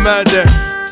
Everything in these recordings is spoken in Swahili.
murder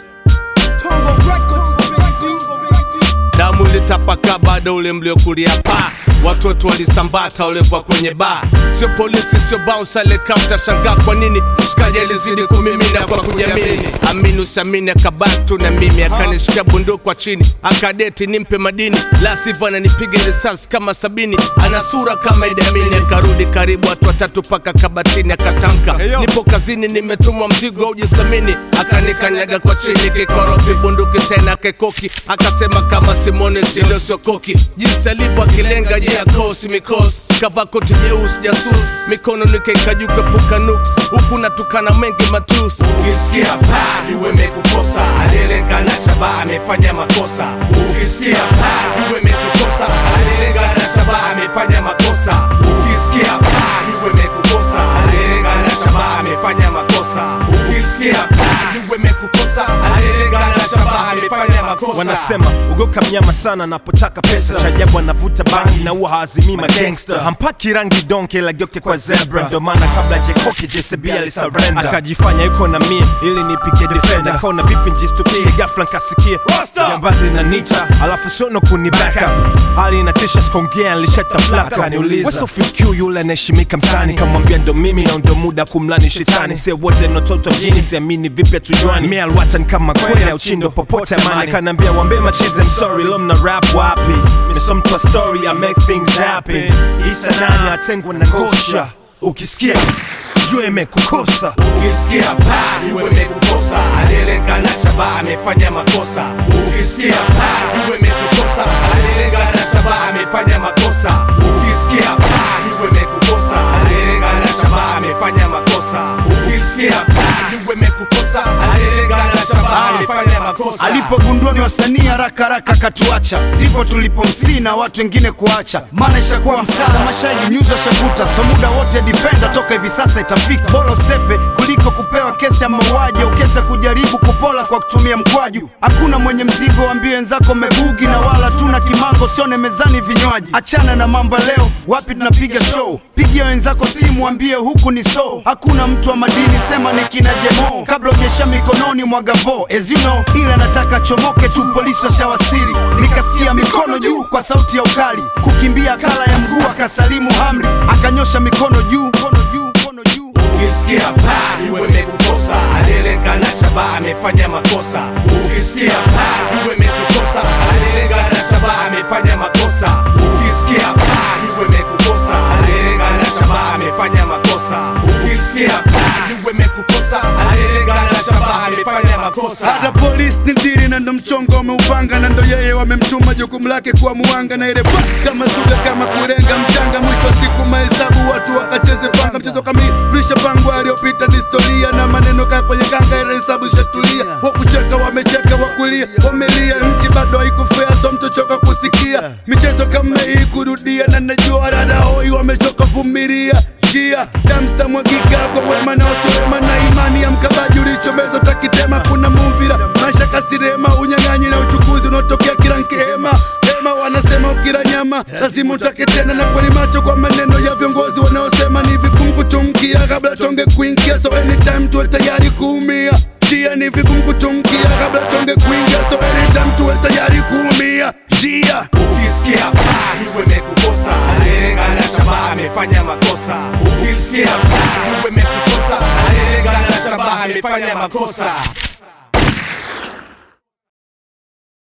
damu ilitapaka bado ule mliokulia paa watoto walisambata ulekwa kwenye baa sio polisi sio bouncer alikaa utashangaa kwa nini mshikaji alizidi kumimina kwa kujiamini amini usiamini akabatu na mimi akanishika bunduki kwa chini akadeti nimpe madini la sivyo ananipiga risasi kama sabini ana sura kama Idi Amin akarudi karibu watu watatu paka kabatini akatamka nipo kazini nimetumwa mzigo aujisamini akanikanyaga kwa chini kikorofi bunduki tena kekoki akasema kama simone siliosiokoki jinsi alivyo akilenga je ya kosi mikosi kavaa koti jeusi jasusi mikono nikaikajuka puka nuks huku natukana mengi matusi ukisikia paa iwe mekukosa aliyelenga na shabaha amefanya makosa ukisikia paa iwe mekukosa aliyelenga na shabaha amefanya makosa ukisikia paa iwe mekukosa aliyelenga na shabaha amefanya makosa ukisikia paa iwe mekukosa aliyelenga na shabaha amefanya makosa wanasema ugoka mnyama sana anapotaka pesa cha ajabu anavuta bangi na huwa haazimii magangster hampaki rangi donke la gyoke kwa zebra ndo maana kabla jekoke jcb alisarenda akajifanya yuko na mie ili nipige defender kaona vipi njistukie gafla nkasikia jambazi na nita alafu siono kuni backup hali inatisha skongea nlishataflaka niuliza wesofiq yule anaheshimika mtani kamwambia ndo mimi na ndo muda kumlani shetani se wote nototo mjini siamini vipi hatujuani mi alwatan kama kweli au chindo popote amani kanaambia wambe machize msori lo mna rap wapi miso mtu wa story I make things happen isa nani atengwa na ngosha ukisikia jua imekukosa ukisikia paa iwe mekukosa aliyelenga na shabaha amefanya makosa ukisikia paa iwe mekukosa aliyelenga na shabaha amefanya makosa ukisikia paa iwe mekukosa aliyelenga na shabaha amefanya makosa ukisikia paa iwe mekukosa aliyelenga na shabaha amefanya makosa alipogundua ni wasanii haraka haraka katuacha ndipo tulipomsii na watu wengine kuacha maana ishakuwa msaada mashahidi nyuzi washavuta so muda wote defender toka hivi sasa itafika bolo sepe kuliko kupewa kesi ya mauaji au kesi ya kujaribu kupola kwa kutumia mkwaju hakuna mwenye mzigo wambie wenzako mebugi na wala tuna kimango sione mezani vinywaji achana na mambo ya leo wapi tunapiga show pigia wenzako simu wambie huku ni so hakuna mtu wa madini sema ni kina jemo kabla ujesha mikononi mwa gavo as you know ila nataka chomoke tu polisi washawasiri nikasikia mikono juu kwa sauti ya ukali kukimbia kala ya mguu akasalimu hamri akanyosha mikono juu mkono juu mkono juu ukisikia paa iwe mekukosa aliyelenga na shabaha amefanya makosa ukisikia paa iwe mekukosa aliyelenga na shabaha amefanya makosa ukisikia paa iwe mekukosa aliyelenga na shabaha amefanya makosa ukisikia paa iwe mekukosa aliyelenga na shabaha amefanya makosa hata polisi ni diri na ndo mchongo wameupanga na ndo yeye wamemtuma jukumu lake kuwa muwanga na ile pa kama suga kama kurenga mchanga mwisho wa siku mahesabu watu wakacheze panga mchezo kamilisha pango aliyopita ni historia na maneno kaa kwenye kanga ile hesabu ishatulia wakucheka wamecheka wakulia wamelia nchi bado haikufea so mtochoka kusikia michezo kama hii kurudia na najua dada hoi wamechoka vumilia njia damsta mwagika kwa wema na wasiwema na imani ya mkabaji ulichomeza utakitema kuna mumvira maisha kasirema unyang'anyi na uchukuzi unaotokea kila nkihema hema wanasema ukila nyama lazima utake tena na kweli macho kwa maneno ya viongozi wanaosema ni vigumu kutumkia kabla tonge kuingia so anytime tuwe tayari kuumia njia ni vigumu kutumkia kabla tonge kuingia so anytime tuwe tayari kuumia njia ukisikia paa iwe mekukosa aliyelenga na shabaha amefanya makosa ukisikia paa iwe mekukosa aliyelenga na shabaha amefanya makosa